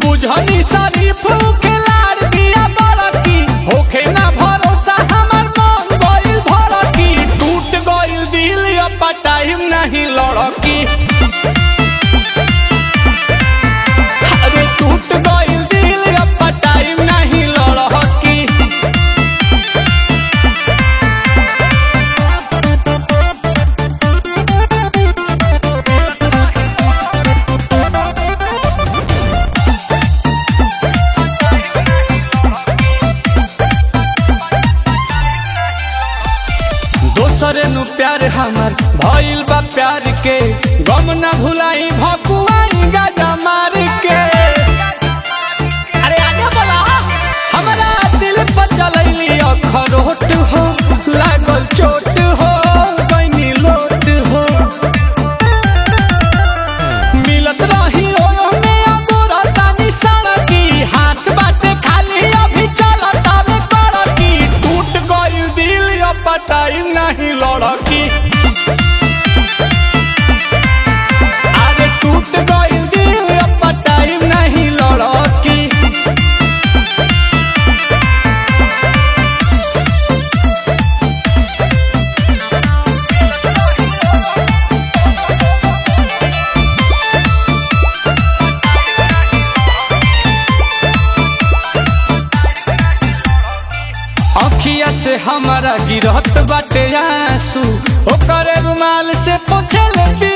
बुझनी शरीफ खेलार दिया बड़की होखे ना भरोसा हमर मन गइल भड़की टूट गइल दिल अब टाइम नहीं लड़की अरे टूट गइल दिल अब टाइम नहीं लड़की दोसरे नु प्यार हमर भइल बा प्यार के गम न भुलाई भकुआई गाजा मार के अरे आगे बोला हमरा दिल पर चलैली अखरोट हो लागल चोट हो गइनी लोट हो मिलत रही ओयो में अब रहतानी सड़की हाथ बाटे खाली अभी चलत आवे कड़की टूट गइल दिल अब टाइम नहीं लड़की अरे टूट गइल दिल अब टाइम नहीं लड़की अखिया से हमारा गिरहत बाटे आंसू ओकरे रुमाल से पोछल